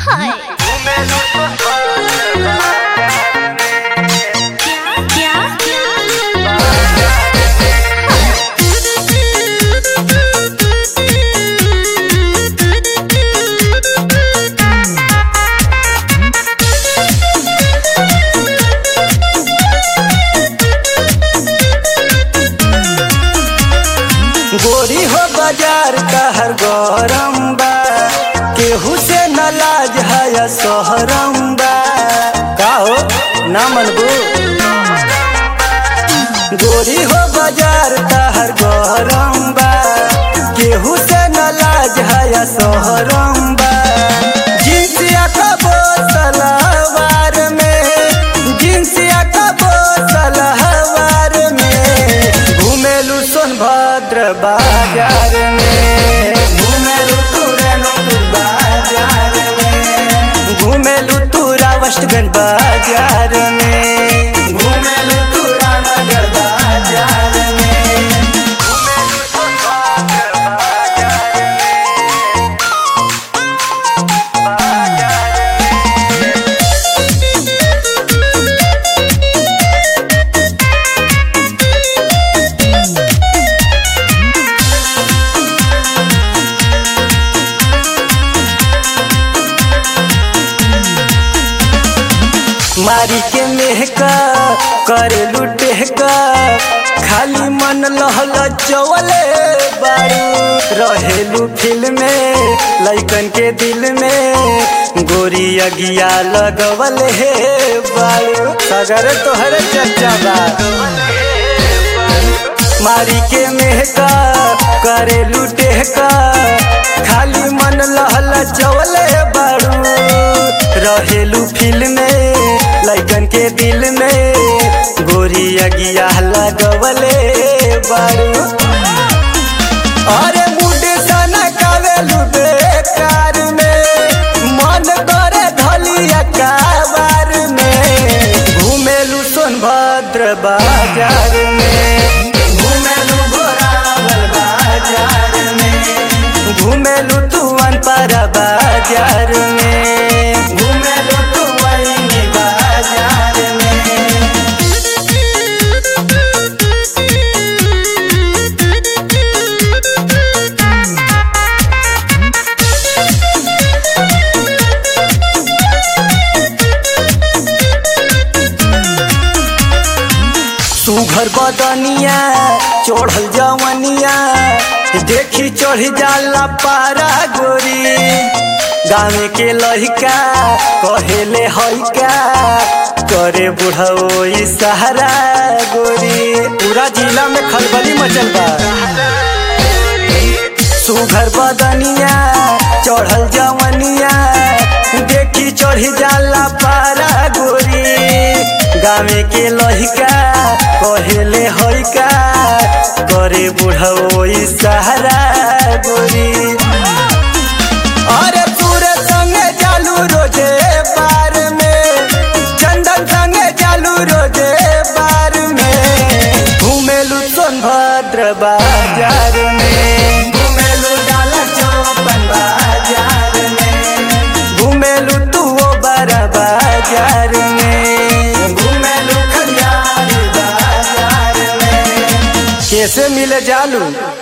हाय क्या गोरी हो बाजार कहर गरम बा केहू से न लाज है सोहरम बा का हो ना मनबू गोरी हो बाजार कहर गरम बा केहू से न लाज है सोहरम बा जिनसिया कबो सलवार में जिनसिया कबो सलवार में घुमेलू सोनभद्र बाजार में घुमेलू तुरनपुर बाजार में घुमेलू तुरा वेस्टगंज बाजार में घुमेलू तुरा नगर बाजार में घुमेलू सोनभद्र बाजार में मारी के मेहका करे लुटे का खाली मन लहल चवले बारू रहेलू फिल्म में लइकन के दिल में गोरी अगिया लगवल हे बारू सगर तोहर चर्चा बा मारी के मेहका करे लुटे का खाली मन लहल चवले बारू रहेलू फिल्म में लइकन के दिल में गोरी अगिया लगवले बारू अरे मुड सना कावेलू बेकार में मन करे धलिया काबार में घुमेलू सोनभद्र बाजार में घुमेलू घोरावल बाजार में घुमेलू तुअन पर बाजार में घुमेलू तुअनी बाजार में सुघर बदनिया चढ़ल जवनिया देखी चढ़ जाला पारा गोरी गाँव के लहिका कहेले हइका करे बुढ़ो सहारा गोरी पूरा जिला में खलबली मचल बा सुघर बदनिया चढ़ल जवनिया देखी चढ़ी जाला पारा गोरी गाँव के लहिका कहेले हइका करे बुढ़ो सहारा गोरी अरे तूरे संगे जालू रोजे बार में चंदन संगे जालू रोजे बार में घूमेलू सोनभद्र बाजार में घूमेलू डाला चौपन बाजार में घूमेलू तू वो बड़ा बाजार में घूमेलू खलियार बाजार में कैसे मिले जालू